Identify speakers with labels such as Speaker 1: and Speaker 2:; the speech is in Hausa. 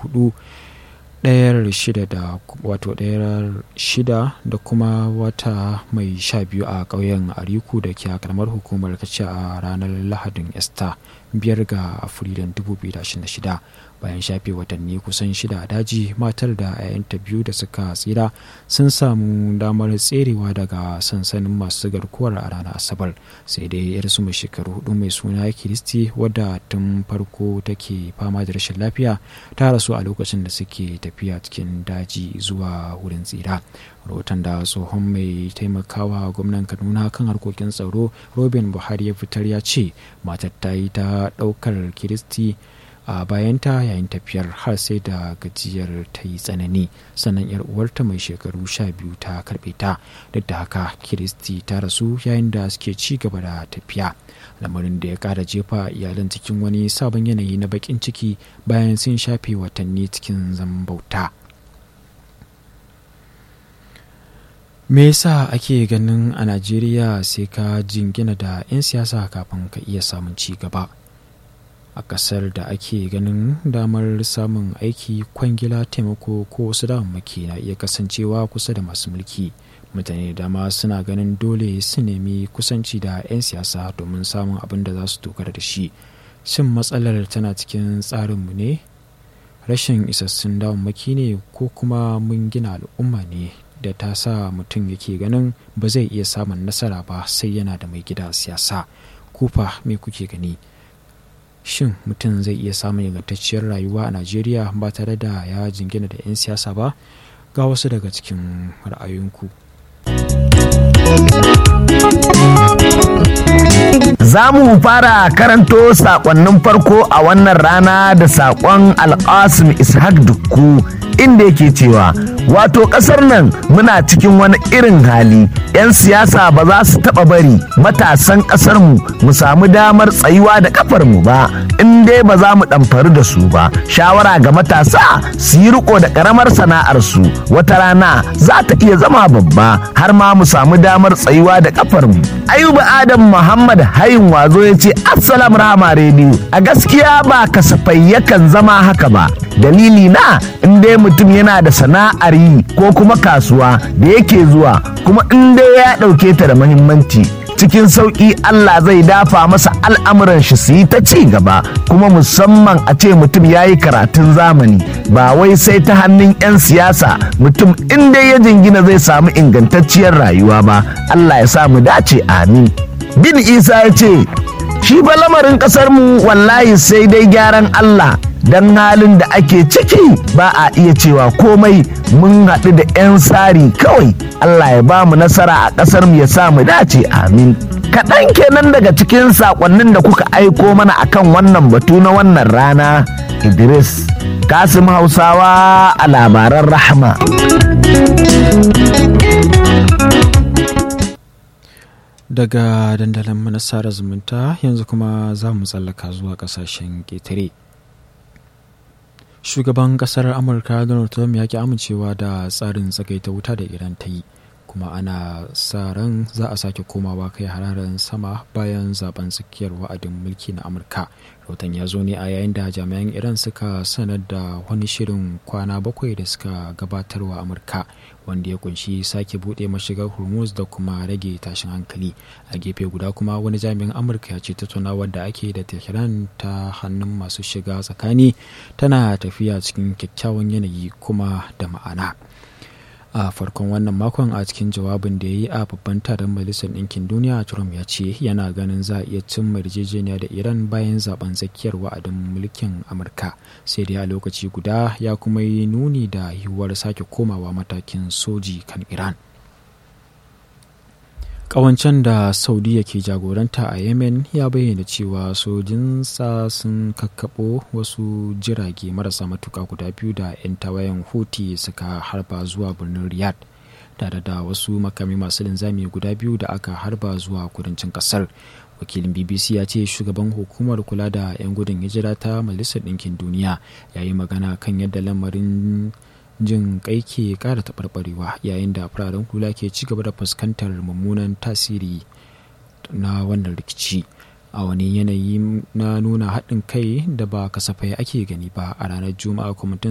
Speaker 1: hudu ɗayar shida da wato ɗayar shida da kuma wata mai sha biyu a ƙauyen ariku da ke a karamar hukumar kace a ranar lahadin esta biyar ga afrilun 2026 bayan shafe watanni kusan shida a daji matar da 'ya'yanta biyu da suka tsira sun samu damar tserewa daga sansanin masu garkuwar a ranar asabar sai dai yarsu mai shekaru hudu mai suna kiristi wadda tun farko take fama da rashin lafiya ta rasu a lokacin da suke tafiya cikin daji zuwa wurin tsira rahoton da tsohon mai taimakawa gwamnan kaduna kan harkokin tsaro robin buhari ya fitar ya ce matar ta yi ta daukar kiristi a bayanta yayin tafiyar har sai da gajiyar ta yi tsanani sannan yar uwarta mai shekaru sha biyu ta karbe ta duk da haka kiristi ta rasu yayin da suke ci gaba da tafiya lamarin da ya kara jefa iyalan cikin wani sabon yanayi na bakin ciki bayan sun shafe watanni cikin zaman bauta me yasa ake ganin a najeriya sai ka jingina da 'yan siyasa kafin ka iya samun ci gaba a ƙasar da ake ganin damar samun aiki kwangila taimako ko wasu damammaki na iya kasancewa kusa da masu mulki mutane da dama suna ganin dole su nemi kusanci da 'yan siyasa domin samun abin da za su dogara da shi shin matsalar tana cikin tsarinmu ne rashin isassun damammaki ne ko kuma mun gina al'umma ne da ta sa mutum yake ganin ba zai iya samun nasara ba sai yana da mai gida siyasa kufa me kuke gani shin mutum zai iya samun ingantacciyar rayuwa a najeriya ba tare da ya jingina da 'yan siyasa ba ga wasu daga cikin ra'ayoyinku
Speaker 2: Za mu fara karanto sakonnin farko a wannan rana da sakon Alƙasim Ishaq Dukku inda yake cewa wato ƙasar nan muna cikin wani irin hali 'yan siyasa ba za su taɓa bari matasan ƙasarmu mu samu damar tsayuwa da ƙafarmu ba in dai ba za mu ɗamfari da su ba shawara ga matasa su yi riko da ƙaramar sana'arsu wata rana za ta iya zama babba har ma mu samu damar tsayuwa da ƙafarmu ayuba adam muhammad hayin wazo ya ce assalamu rahama rediyo a gaskiya ba kasafai yakan zama haka ba dalili na in dai mutum yana da sana'ar yi ko kuma kasuwa da yake zuwa kuma in dai ya ɗauke ta da muhimmanci cikin sauƙi Allah zai dafa masa al'amuran shi su yi ta ci gaba kuma musamman a ce mutum ya yi karatun zamani ba wai sai ta hannun 'yan siyasa mutum in dai ya jingina zai samu ingantacciyar rayuwa ba Allah ya sa mu dace amin bin isa ya ce shi fa lamarin ƙasar mu wallahi sai dai gyaran Allah don halin da ake ciki ba a iya cewa komai mun haɗu da 'yan sari kawai Allah ya ba mu nasara a ƙasar mu ya sa mu dace amin kaɗan kenan daga cikin saƙonnin da kuka aiko mana akan wannan batu na wannan rana Idris Kasim Hausawa a labaran rahama
Speaker 1: daga dandalin manasara zumunta yanzu kuma za mu tsallaka zuwa kasashen ƙetare shugaban kasar amurka donald trump ya ki amincewa da tsarin tsagaita wuta da iran ta yi kuma ana sa ran za a sake komawa kai hararen sama bayan zaben tsakiyar wa'adin mulki na amurka rahoton ya zo ne a yayin da jami'an iran suka sanar da wani shirin kwana bakwai da suka gabatarwa amurka wanda ya kunshi sake buɗe mashigar hormuz da kuma rage tashin hankali a gefe guda kuma wani jami'in amurka ya ce tattaunawar da ake da tehran ta hannun masu shiga tsakani tana tafiya cikin kyakkyawan yanayi kuma da ma'ana a farkon wannan makon a cikin jawabin da ya yi a babban taron majalisar ɗinkin duniya trump ya ce yana ganin za a iya cimma yarjejeniya da iran bayan zaben tsakiyar wa'adin mulkin amurka sai dai a lokaci guda ya kuma yi nuni da yiwuwar sake komawa matakin soji kan iran Ƙawancen da Saudiya ke jagoranta a Yemen ya bayyana cewa sojinsa sun kakkaɓo wasu jirage marasa matuka guda biyu da 'yan tawayen Houthi suka harba zuwa birnin Riyadh tare da wasu makami masu linzami guda biyu da aka harba zuwa kudancin ƙasar. wakilin bbc ya ce shugaban hukumar kula da 'yan gudun hijira ta majalisar ɗinkin duniya ya yi magana kan yadda lamarin jin kai ke kara taɓarɓarewa yayin da fararen hula ke ci gaba da fuskantar mummunan tasiri na wannan rikici a wani yanayi na nuna haɗin kai da ba kasafai ake gani ba a ranar juma'a kwamitin